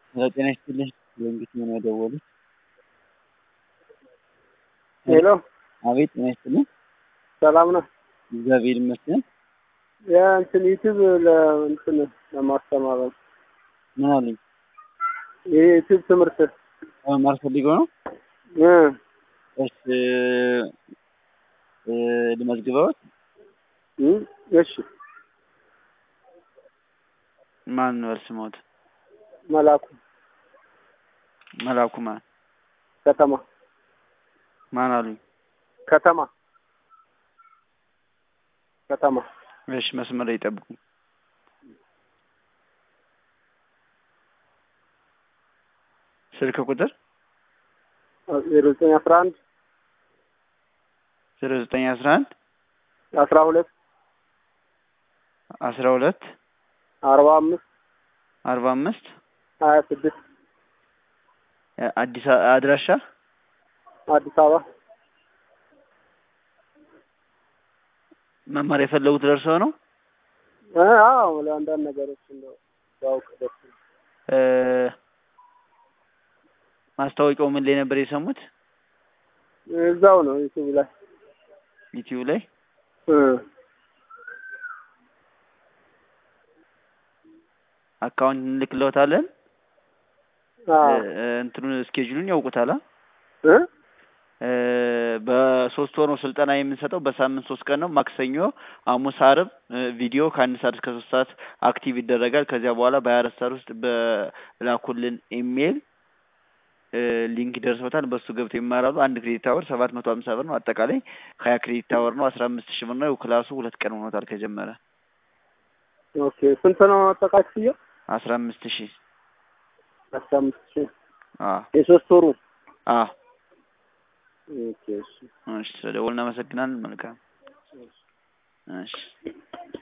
ጤና ይስጥልኝ እንዴት ነው የደወሉት? ሄሎ አቤት ጤና ይስጥልኝ። ሰላም ነው። እግዚአብሔር ይመስገን። የእንትን ዩቲዩብ ለእንትን ለማስተማር ነው። ምን አሉኝ? የዩቲዩብ ትምህርት መማር ፈልገው ነው? እ እሺ እ ልመዝግበውት? እ እሺ ማን ነው ስሞት? መላኩ መላኩ ማን? ከተማ ማን አሉኝ? ከተማ ከተማ እሺ መስመር ላይ ይጠብቁኝ። ስልክ ቁጥር ዜሮ ዘጠኝ አስራ አንድ ዜሮ ዘጠኝ አስራ አንድ አስራ ሁለት አስራ ሁለት አርባ አምስት አርባ አምስት ሀያ ስድስት አዲስ አ- አድራሻ አዲስ አበባ መማር የፈለጉት ደርሰው ነው? እ አዎ ለአንዳንድ ነገሮች እንደው ባውቅ ደስ ይላል። እ ማስታወቂያው ምን ላይ ነበር የሰሙት? እዛው ነው ዩቲዩብ ላይ ዩቲዩብ ላይ እ አካውንት እንልክለታለን። አዎ እ እንትኑን ስኬጁሉን ያውቁታል? አ? እ እ በሶስት ወር ነው ስልጠና የምንሰጠው። በሳምንት ሶስት ቀን ነው። ማክሰኞ፣ ሐሙስ፣ ዓርብ እ ቪዲዮ ከአንድ ሰዓት እስከ ሶስት ሰዓት አክቲቭ ይደረጋል። ከዚያ በኋላ በሀያ አራት ሰዓት ውስጥ በላኩልን ኢሜይል እ ሊንክ ይደርሶታል። በሱ ገብተው ይማራሉ። አንድ ክሬዲት አወር ሰባት መቶ ሀምሳ ብር ነው። አጠቃላይ ሀያ ክሬዲት አወር ነው። አስራ አምስት ሺህ ብር ነው። ክላሱ ሁለት ቀን ሆኖታል ከጀመረ። ኦኬ ስንት ነው አጠቃላይ ክፍያው? አስራ አምስት ሺህ አስራ አምስት ሺህ አ የሶስት ወሩ አ ኦኬ እሺ እሺ ስለደወልን እናመሰግናለን። መልካም እሺ